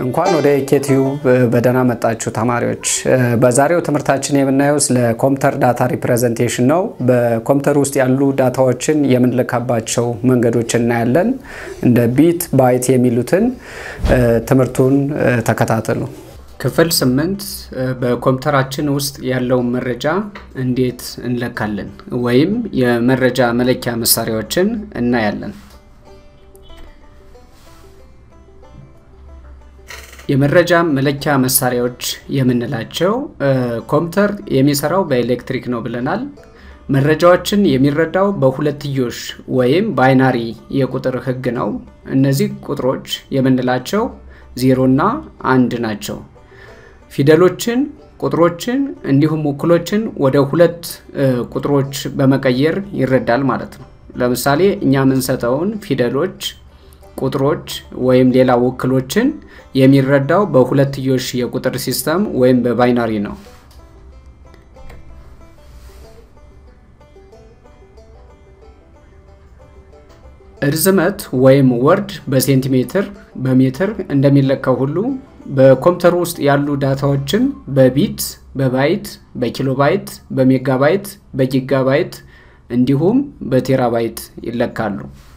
እንኳን ወደ ኢኬቲዩብ በደህና መጣችሁ ተማሪዎች። በዛሬው ትምህርታችን የምናየው ስለ ኮምፒውተር ዳታ ሪፕሬዘንቴሽን ነው። በኮምፒውተር ውስጥ ያሉ ዳታዎችን የምንልካባቸው መንገዶች እናያለን። እንደ ቢት፣ ባይት የሚሉትን ትምህርቱን ተከታተሉ። ክፍል ስምንት በኮምፒውተራችን ውስጥ ያለውን መረጃ እንዴት እንለካለን ወይም የመረጃ መለኪያ መሳሪያዎችን እናያለን። የመረጃ መለኪያ መሳሪያዎች የምንላቸው ኮምፒውተር የሚሰራው በኤሌክትሪክ ነው ብለናል። መረጃዎችን የሚረዳው በሁለትዮሽ ወይም ባይናሪ የቁጥር ህግ ነው። እነዚህ ቁጥሮች የምንላቸው ዜሮና አንድ ናቸው። ፊደሎችን፣ ቁጥሮችን እንዲሁም ውክሎችን ወደ ሁለት ቁጥሮች በመቀየር ይረዳል ማለት ነው። ለምሳሌ እኛ የምንሰጠውን ፊደሎች ቁጥሮች ወይም ሌላ ውክሎችን የሚረዳው በሁለትዮሽ የቁጥር ሲስተም ወይም በባይናሪ ነው። እርዝመት ወይም ወርድ በሴንቲሜትር በሜትር እንደሚለካው ሁሉ በኮምፒውተር ውስጥ ያሉ ዳታዎችም በቢት፣ በባይት፣ በኪሎባይት፣ በሜጋባይት፣ በጊጋባይት እንዲሁም በቴራባይት ይለካሉ።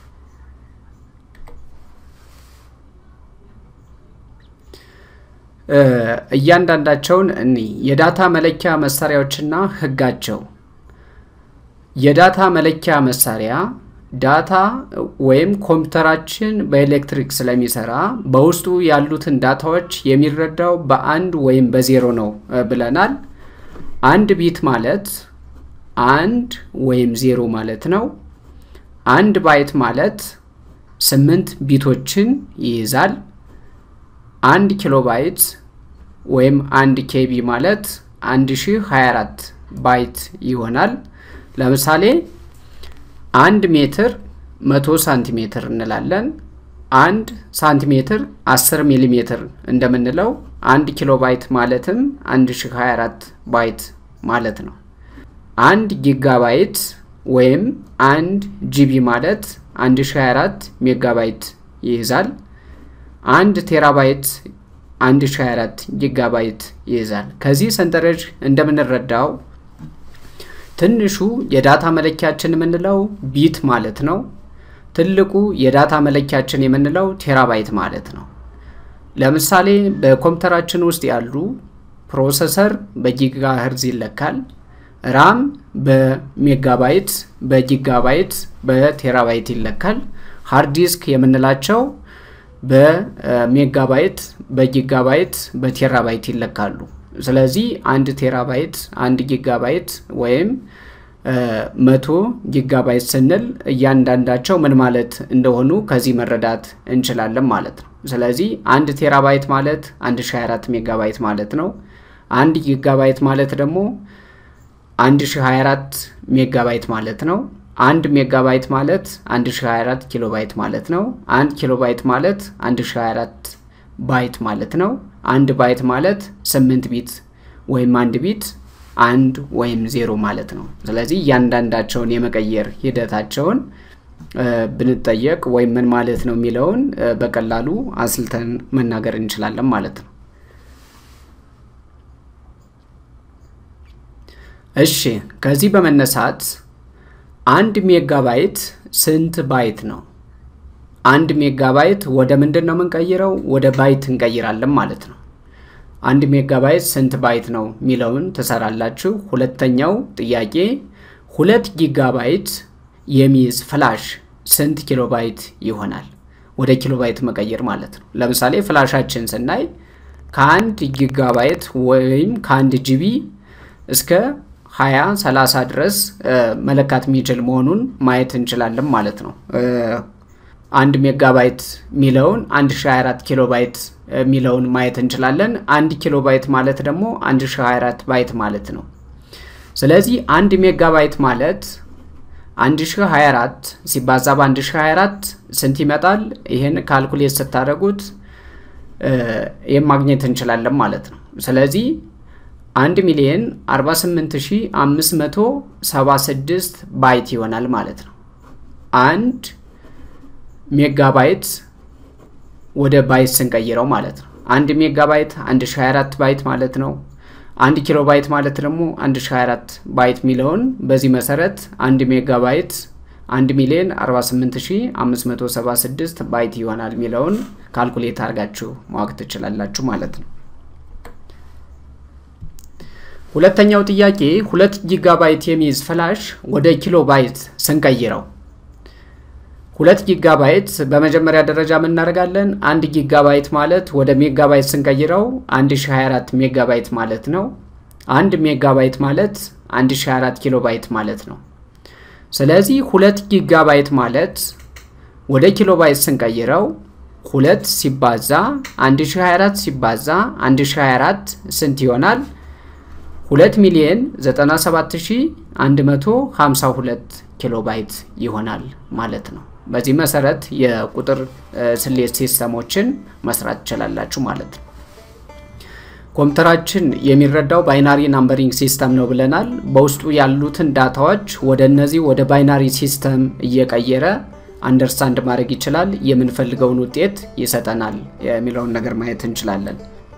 እያንዳንዳቸውን እኒ የዳታ መለኪያ መሳሪያዎችና ህጋቸው። የዳታ መለኪያ መሳሪያ ዳታ ወይም ኮምፒውተራችን በኤሌክትሪክ ስለሚሰራ በውስጡ ያሉትን ዳታዎች የሚረዳው በአንድ ወይም በዜሮ ነው ብለናል። አንድ ቢት ማለት አንድ ወይም ዜሮ ማለት ነው። አንድ ባይት ማለት ስምንት ቢቶችን ይይዛል። አንድ ኪሎ ባይት ወይም አንድ ኬቢ ማለት 1024 ባይት ይሆናል። ለምሳሌ አንድ ሜትር 100 ሳንቲሜትር እንላለን። አንድ ሳንቲሜትር 10 ሚሊ ሜትር እንደምንለው አንድ ኪሎ ባይት ማለትም 1024 ባይት ማለት ነው። አንድ ጊጋባይት ወይም አንድ ጂቢ ማለት 1024 ሜጋባይት ይይዛል። አንድ ቴራባይት 1024 ጊጋባይት ይይዛል። ከዚህ ሰንጠረዥ እንደምንረዳው ትንሹ የዳታ መለኪያችን የምንለው ቢት ማለት ነው። ትልቁ የዳታ መለኪያችን የምንለው ቴራባይት ማለት ነው። ለምሳሌ በኮምፒውተራችን ውስጥ ያሉ ፕሮሰሰር በጊጋ ህርዝ ይለካል። ራም በሜጋባይት፣ በጊጋባይት፣ በቴራባይት ይለካል። ሃርድ ዲስክ የምንላቸው በሜጋባይት፣ በጊጋባይት፣ በቴራባይት ይለካሉ። ስለዚህ አንድ ቴራባይት፣ አንድ ጊጋባይት ወይም መቶ ጊጋባይት ስንል እያንዳንዳቸው ምን ማለት እንደሆኑ ከዚህ መረዳት እንችላለን ማለት ነው። ስለዚህ አንድ ቴራባይት ማለት 1024 ሜጋባይት ማለት ነው። አንድ ጊጋባይት ማለት ደግሞ 1024 ሜጋባይት ማለት ነው። አንድ ሜጋባይት ማለት 1024 ኪሎ ባይት ማለት ነው። አንድ ኪሎ ባይት ማለት 1024 ባይት ማለት ነው። አንድ ባይት ማለት 8 ቢት ወይም አንድ ቢት አንድ ወይም ዜሮ ማለት ነው። ስለዚህ እያንዳንዳቸውን የመቀየር ሂደታቸውን ብንጠየቅ ወይም ምን ማለት ነው የሚለውን በቀላሉ አስልተን መናገር እንችላለን ማለት ነው። እሺ ከዚህ በመነሳት አንድ ሜጋባይት ስንት ባይት ነው? አንድ ሜጋባይት ወደ ምንድን ነው የምንቀይረው? ወደ ባይት እንቀይራለን ማለት ነው። አንድ ሜጋባይት ስንት ባይት ነው የሚለውን ትሰራላችሁ። ሁለተኛው ጥያቄ ሁለት ጊጋባይት የሚይዝ ፍላሽ ስንት ኪሎ ባይት ይሆናል? ወደ ኪሎ ባይት መቀየር ማለት ነው። ለምሳሌ ፍላሻችን ስናይ ከአንድ ጊጋባይት ወይም ከአንድ ጂቢ እስከ 20 30 ድረስ መለካት የሚችል መሆኑን ማየት እንችላለን ማለት ነው። አንድ ሜጋባይት የሚለውን 1024 ኪሎ ባይት የሚለውን ማየት እንችላለን። አንድ ኪሎ ባይት ማለት ደግሞ 1024 ባይት ማለት ነው። ስለዚህ አንድ ሜጋባይት ማለት 1024 ሲባዛ በ1024 ስንት ይመጣል? ይህን ካልኩሌት ስታደርጉት ይህም ማግኘት እንችላለን ማለት ነው። ስለዚህ 1 ሚሊዮን 48576 ባይት ይሆናል ማለት ነው። አንድ ሜጋባይት ወደ ባይት ስንቀይረው ማለት ነው። አንድ ሜጋባይት 1024 ባይት ማለት ነው። አንድ ኪሎ ባይት ማለት ደግሞ 1024 ባይት የሚለውን በዚህ መሰረት አንድ ሜጋባይት 1 ሚሊዮን 48576 ባይት ይሆናል የሚለውን ካልኩሌት አድርጋችሁ ማወቅ ትችላላችሁ ማለት ነው። ሁለተኛው ጥያቄ ሁለት ጊጋባይት የሚይዝ ፍላሽ ወደ ኪሎ ባይት ስንቀይረው ሁለት ጊጋባይት በመጀመሪያ ደረጃ የምናደርጋለን። አንድ ጊጋባይት ማለት ወደ ሜጋባይት ስንቀይረው 1024 ሜጋባይት ማለት ነው። አንድ ሜጋባይት ማለት 1024 ኪሎ ባይት ማለት ነው። ስለዚህ ሁለት ጊጋባይት ማለት ወደ ኪሎ ባይት ስንቀይረው ሁለት ሲባዛ 1024 ሲባዛ 1024 ስንት ይሆናል? 2 ሚሊዮን 97152 ኪሎ ባይት ይሆናል ማለት ነው። በዚህ መሰረት የቁጥር ስሌት ሲስተሞችን መስራት ትችላላችሁ ማለት ነው። ኮምፒውተራችን የሚረዳው ባይናሪ ናምበሪንግ ሲስተም ነው ብለናል። በውስጡ ያሉትን ዳታዎች ወደ እነዚህ ወደ ባይናሪ ሲስተም እየቀየረ አንደርስታንድ ማድረግ ይችላል። የምንፈልገውን ውጤት ይሰጠናል የሚለውን ነገር ማየት እንችላለን።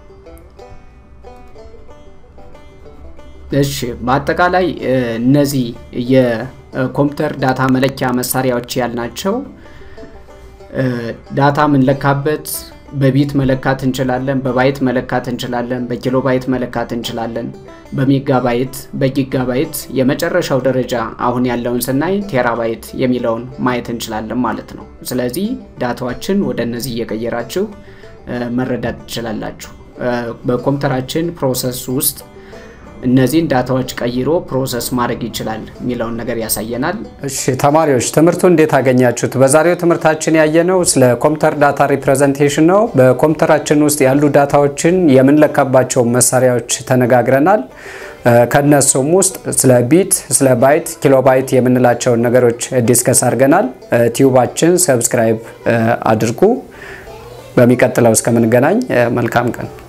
እሺ በአጠቃላይ እነዚህ የኮምፒውተር ዳታ መለኪያ መሳሪያዎች ያልናቸው ዳታ የምንለካበት በቢት መለካት እንችላለን፣ በባይት መለካት እንችላለን፣ በኪሎ ባይት መለካት እንችላለን፣ በሜጋባይት በጊጋባይት የመጨረሻው ደረጃ አሁን ያለውን ስናይ ቴራባይት የሚለውን ማየት እንችላለን ማለት ነው። ስለዚህ ዳታዎችን ወደ እነዚህ እየቀየራችሁ መረዳት ትችላላችሁ። በኮምፒውተራችን ፕሮሰስ ውስጥ እነዚህን ዳታዎች ቀይሮ ፕሮሰስ ማድረግ ይችላል የሚለውን ነገር ያሳየናል። እሺ ተማሪዎች ትምህርቱ እንዴት አገኛችሁት? በዛሬው ትምህርታችን ያየነው ስለ ኮምፒውተር ዳታ ሪፕሬዘንቴሽን ነው። በኮምፒውተራችን ውስጥ ያሉ ዳታዎችን የምንለካባቸው መሳሪያዎች ተነጋግረናል። ከነሱም ውስጥ ስለ ቢት፣ ስለ ባይት፣ ኪሎባይት የምንላቸውን ነገሮች ዲስከስ አድርገናል። ቲዩባችን ሰብስክራይብ አድርጉ። በሚቀጥለው እስከምንገናኝ መልካም ቀን